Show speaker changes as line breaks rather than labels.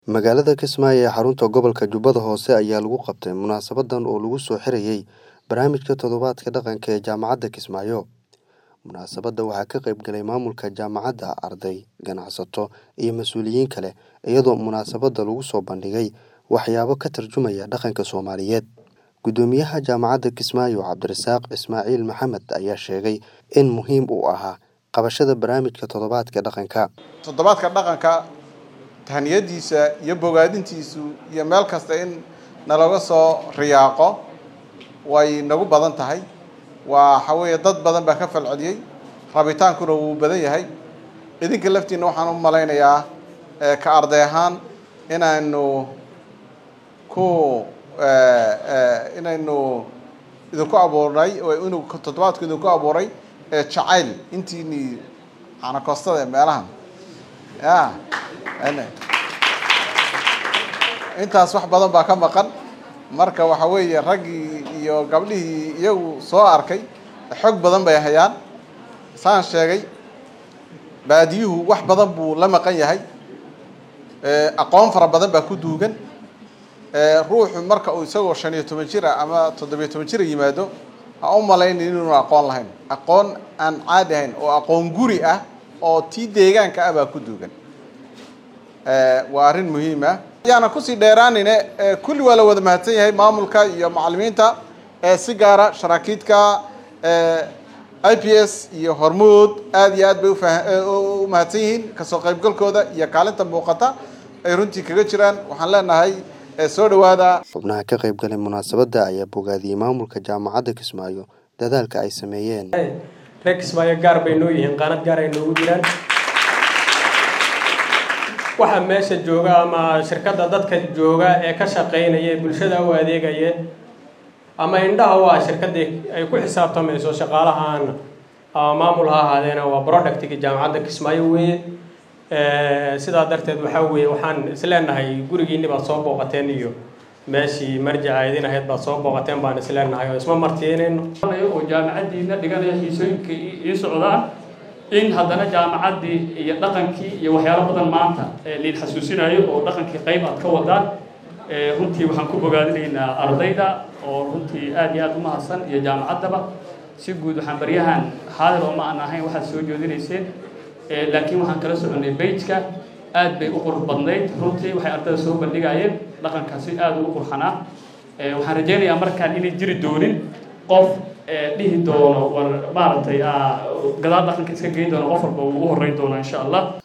Magaalada Kismaayo ee xarunta gobolka Jubbada Hoose ayaa lagu qabtay munaasabadan oo lagu soo xirayay barnaamijka toddobaadka dhaqanka ee Jaamacadda Kismaayo. Munaasabadda waxaa ka qayb galay maamulka jaamacadda, arday, ganacsato iyo mas'uuliyiin kale, iyadoo munaasabadda lagu soo bandhigay waxyaabo ka tarjumaya dhaqanka Soomaaliyeed. Guddoomiyaha Jaamacadda Kismaayo, Cabdirasaaq Ismaaciil Maxamed, ayaa sheegay in muhiim u ahaa qabashada barnaamijka toddobaadka dhaqanka.
toddobaadka dhaqanka tahaniyadiisa iyo bogaadintiisu iyo meel kasta in nalaga soo riyaaqo way nagu badan tahay waxa weeye dad badan baa ka falceliyey rabitaankuna wuu badan yahay idinka laftiina waxaan u malaynayaa eh, ka arday ahaan inaynu ku eh, eh, inaynu idinku abuurnay oo inuu toddobaadku idinku abuuray eh, jacayl intiini canakostada ee meelahan ya ene. intaas wax badan baa ka maqan marka waxa weeye raggii iyo gabdhihii iyagu soo arkay xog badan bay hayaan saan sheegay baadiyuhu wax badan buu la maqan yahay Eh, aqoon fara badan baa ku duugan Eh, ruuxu marka uu isagoo shan iyo toban jir ah ama toddobiyo toban jir yimaado ha u malaynin inuunu aqoon lahayn aqoon aan caadi ahayn oo aqoon guri ah oo tii deegaanka ah baa ku duugan Eh, waa arrin muhiim ah ayaana kusii dheeraanine eh, kulli waa la wada mahadsan yahay maamulka iyo macallimiinta eh, si gaara sharaakiidka eh, i p s iyo hormuud aad iyo aad bay ufa- eh, u u mahadsan yihiin kasoo qaybgalkooda iyo kaalinta muuqata ay runtii kaga jiraan waxaan leenahay eh, soo dhawaada
Xubnaha ka qayb galay munaasabadda ayaa bogaadiyey maamulka Jaamacadda Kismaayo dadaalka ay sameeyeen.
reer kismaayo gaar bay noo yihiin qaanad gaar ay noogu jiraan waxa meesha jooga ama shirkadda dadka jooga ee ka shaqaynaya ee bulshada u adeegaya ama indhaha u ah shirkaddii ay ku xisaabtamayso shaqaalahan ama maamul ha ahaadeena waa productiga jaamacadda kismaayo weeye Eh, sidaa darteed waxaa weeye waxaan isleenahay gurigiinni baad soo booqateen iyo meeshii marjaca idin ahayd baad soo booqateen baan isleenahay oo isma martiinayno
oo jaamacaddiina dhiganaya xiisooyinka ii socdaan in haddana jaamacaddii iyo dhaqankii iyo waxyaalo badan maanta ee liin xasuusinayo oo dhaqankii qayb aad ka wadaan Eh, runtii waxaan ku bogaadinaynaa ardayda oo runtii aad iyo aad u mahadsan iyo jaamacaddaba si guud waxaan baryahan xaadir oo ma aan ahayn waxaad soo jeedinayseen Eh, laakiin waxaan kala soconay bejka aad bay u qurux badnayd runtii waxay ardayda soo bandhigayeen dhaqankaasi aad ugu qurxanaa Eh, waxaan rajaynayaa markaan inay jiri doonin qof eh, dhihi doono war maaragtay ah, gadaal dhaqanka iska geyn doono qof walba uu ugu horreyn doono insha allah